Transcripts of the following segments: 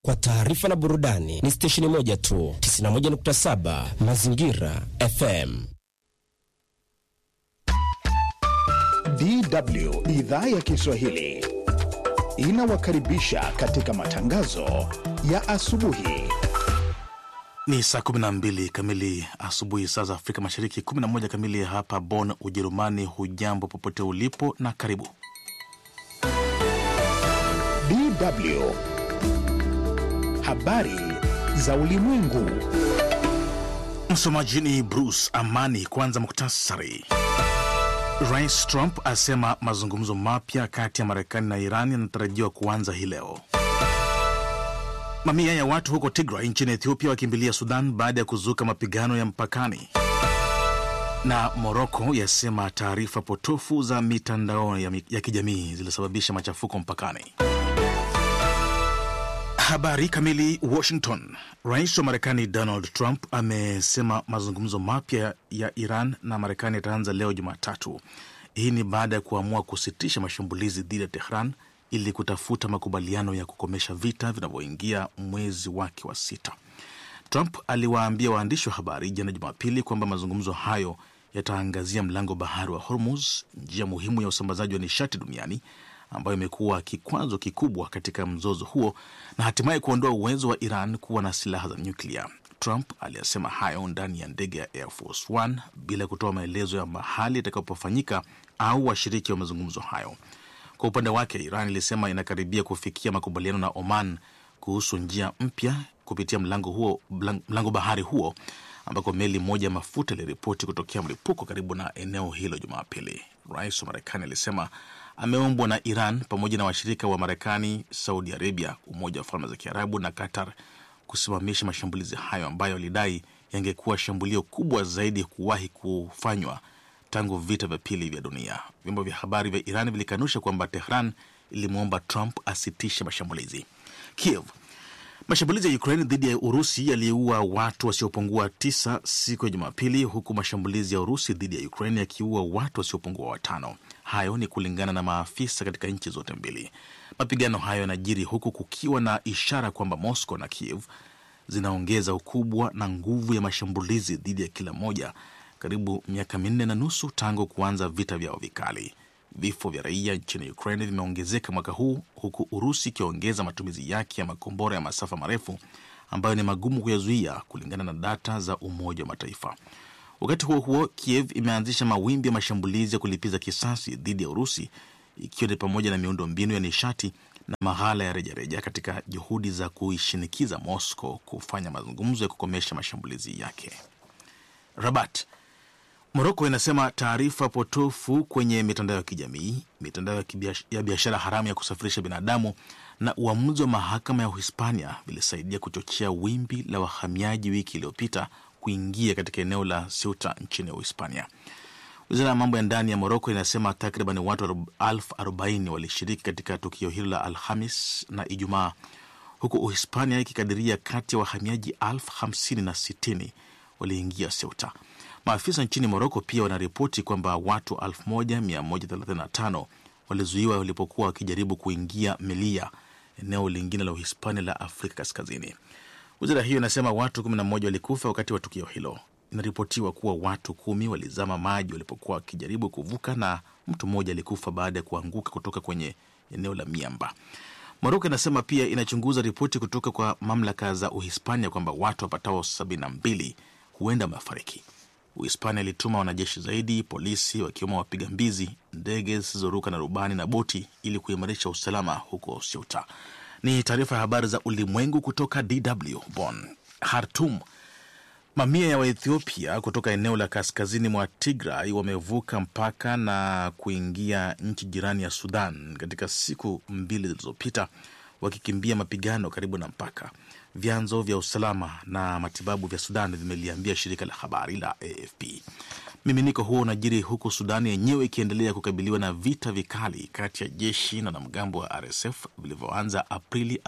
kwa taarifa na burudani ni stesheni moja tu, 91.7 Mazingira FM. DW idhaa ya Kiswahili inawakaribisha katika matangazo ya asubuhi. Ni saa 12 kamili asubuhi saa za Afrika Mashariki, 11 kamili hapa Bonn, Ujerumani. Hujambo popote ulipo na karibu. DW habari za ulimwengu. Msomaji ni Bruce Amani. Kwanza muktasari. Rais Trump asema mazungumzo mapya kati ya Marekani na Iran yanatarajiwa kuanza hii leo. Mamia ya watu huko Tigray nchini Ethiopia wakimbilia Sudan baada ya kuzuka mapigano ya mpakani. Na Moroko yasema taarifa potofu za mitandao ya, ya kijamii zilisababisha machafuko mpakani. Habari kamili. Washington. Rais wa Marekani Donald Trump amesema mazungumzo mapya ya Iran na Marekani yataanza leo Jumatatu. Hii ni baada ya kuamua kusitisha mashambulizi dhidi ya Tehran ili kutafuta makubaliano ya kukomesha vita vinavyoingia mwezi wake wa sita. Trump aliwaambia waandishi wa habari jana Jumapili kwamba mazungumzo hayo yataangazia mlango bahari wa Hormuz, njia muhimu ya usambazaji wa nishati duniani ambayo imekuwa kikwazo kikubwa katika mzozo huo na hatimaye kuondoa uwezo wa Iran kuwa na silaha za nyuklia. Trump aliyasema hayo ndani ya ndege ya Air Force One bila kutoa maelezo ya mahali itakapofanyika au washiriki wa mazungumzo hayo. Kwa upande wake, Iran ilisema inakaribia kufikia makubaliano na Oman kuhusu njia mpya kupitia mlango huo, mlango bahari huo ambako meli moja ya mafuta iliripoti kutokea mlipuko karibu na eneo hilo Jumapili. Rais wa Marekani alisema ameombwa na Iran pamoja na washirika wa Marekani, Saudi Arabia, Umoja wa Falme za Kiarabu na Qatar kusimamisha mashambulizi hayo ambayo alidai yangekuwa shambulio kubwa zaidi kuwahi kufanywa tangu vita vya pili vya dunia. Vyombo vya habari vya Iran vilikanusha kwamba Tehran ilimwomba Trump asitishe mashambulizi. Kiev Mashambulizi ya Ukraine dhidi ya Urusi yaliua watu wasiopungua tisa siku ya Jumapili, huku mashambulizi ya Urusi dhidi ya Ukraine yakiua watu wasiopungua watano. Hayo ni kulingana na maafisa katika nchi zote mbili. Mapigano hayo yanajiri huku kukiwa na ishara kwamba Moscow na Kiev zinaongeza ukubwa na nguvu ya mashambulizi dhidi ya kila moja, karibu miaka minne na nusu tangu kuanza vita vyao vikali. Vifo vya raia nchini Ukraine vimeongezeka mwaka huu huku Urusi ikiongeza matumizi yake ya makombora ya masafa marefu ambayo ni magumu kuyazuia kulingana na data za Umoja wa Mataifa. Wakati huo huo, Kiev imeanzisha mawimbi ya mashambulizi ya kulipiza kisasi dhidi ya Urusi, ikiwa ni pamoja na miundo mbinu ya nishati na maghala ya rejareja katika juhudi za kuishinikiza Moscow kufanya mazungumzo ya kukomesha mashambulizi yake. Rabat Moroko inasema taarifa potofu kwenye mitandao ya kijamii, mitandao ya biashara haramu ya kusafirisha binadamu na uamuzi wa mahakama ya Uhispania vilisaidia kuchochea wimbi la wahamiaji wiki iliyopita kuingia katika eneo la Ceuta nchini Uhispania. Wizara ya mambo ya ndani ya Moroko inasema takriban watu elfu arobaini walishiriki katika tukio hilo la Alhamis na Ijumaa, huku Uhispania ikikadiria kati ya wahamiaji elfu hamsini na sitini waliingia Ceuta. Maafisa nchini Moroko pia wanaripoti kwamba watu 1135 walizuiwa walipokuwa wakijaribu kuingia Melia, eneo lingine la Uhispania la Afrika Kaskazini. Wizara hiyo inasema watu 11 walikufa wakati wa tukio hilo. Inaripotiwa kuwa watu kumi walizama maji walipokuwa wakijaribu kuvuka na mtu mmoja alikufa baada ya kuanguka kutoka kwenye eneo la miamba. Moroko inasema pia inachunguza ripoti kutoka kwa mamlaka za Uhispania kwamba watu wapatao 72 huenda wamefariki. Uhispania ilituma wanajeshi zaidi, polisi wakiwemo wapiga mbizi, ndege zisizoruka na rubani na boti ili kuimarisha usalama huko Ceuta. Ni taarifa ya habari za ulimwengu kutoka DW Bonn. Khartoum, mamia ya Waethiopia kutoka eneo la kaskazini mwa Tigray wamevuka mpaka na kuingia nchi jirani ya Sudan katika siku mbili zilizopita, wakikimbia mapigano karibu na mpaka. Vyanzo vya usalama na matibabu vya Sudan vimeliambia shirika la habari la AFP. Miminiko huo unajiri huku Sudan yenyewe ikiendelea kukabiliwa na vita vikali kati ya jeshi na wanamgambo wa RSF vilivyoanza Aprili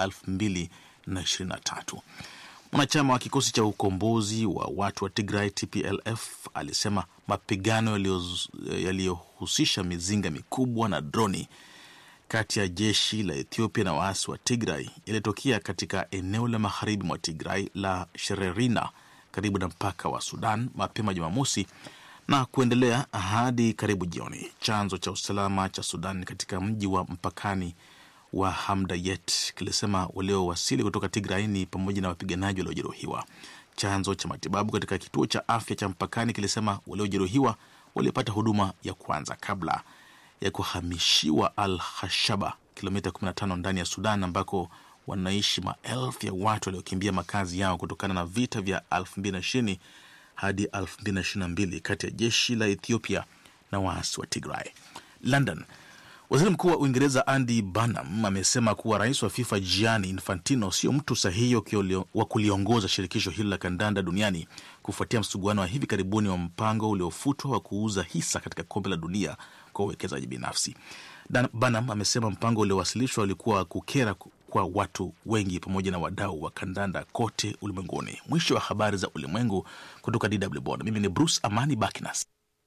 2023. Mwanachama wa kikosi cha ukombozi wa watu wa Tigray TPLF alisema mapigano yaliyohusisha mizinga mikubwa na droni kati ya jeshi la Ethiopia na waasi wa Tigray yalitokea katika eneo la magharibi mwa Tigray la Shererina karibu na mpaka wa Sudan mapema Jumamosi na kuendelea hadi karibu jioni. Chanzo cha usalama cha Sudan katika mji wa mpakani wa Hamdayet kilisema waliowasili kutoka Tigray ni pamoja na wapiganaji waliojeruhiwa. Chanzo cha matibabu katika kituo cha afya cha mpakani kilisema waliojeruhiwa walipata huduma ya kwanza kabla ya kuhamishiwa Al Hashaba, kilomita 15 ndani ya Sudan, ambako wanaishi maelfu ya watu waliokimbia makazi yao kutokana na vita vya 2020 hadi 2022 kati ya jeshi la Ethiopia na waasi wa Tigray. London. Waziri Mkuu wa Uingereza Andy Burnham amesema kuwa rais wa FIFA Gianni Infantino sio mtu sahihi wa kuliongoza shirikisho hilo la kandanda duniani kufuatia msuguano wa hivi karibuni wa mpango uliofutwa wa kuuza hisa katika kombe la dunia kwa uwekezaji binafsi. Burnham amesema mpango uliowasilishwa ulikuwa kukera kwa watu wengi pamoja na wadau wa kandanda kote ulimwenguni. Mwisho wa habari za ulimwengu kutoka DW Bonn. Mimi ni Bruce Amani Bakinas.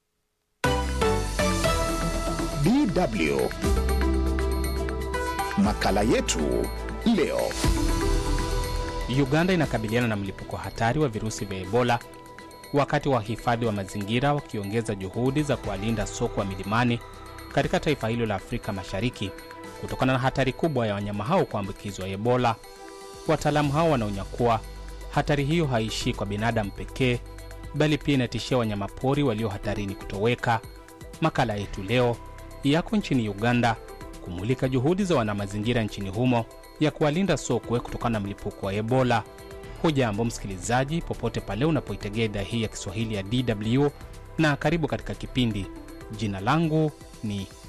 DW makala yetu leo. Uganda inakabiliana na mlipuko hatari wa virusi vya Ebola wakati wahifadhi wa mazingira wakiongeza juhudi za kuwalinda sokwe wa milimani katika taifa hilo la Afrika Mashariki kutokana na hatari kubwa ya wanyama hao kuambukizwa Ebola. Wataalamu hao wanaonya kuwa hatari hiyo haishii kwa binadamu pekee, bali pia inatishia wanyamapori walio hatarini kutoweka. Makala yetu leo yako nchini Uganda kumulika juhudi za wanamazingira nchini humo ya kuwalinda sokwe kutokana na mlipuko wa Ebola. Hujambo msikilizaji, popote pale unapoitegea idhaa hii ya Kiswahili ya DW na karibu katika kipindi. Jina langu ni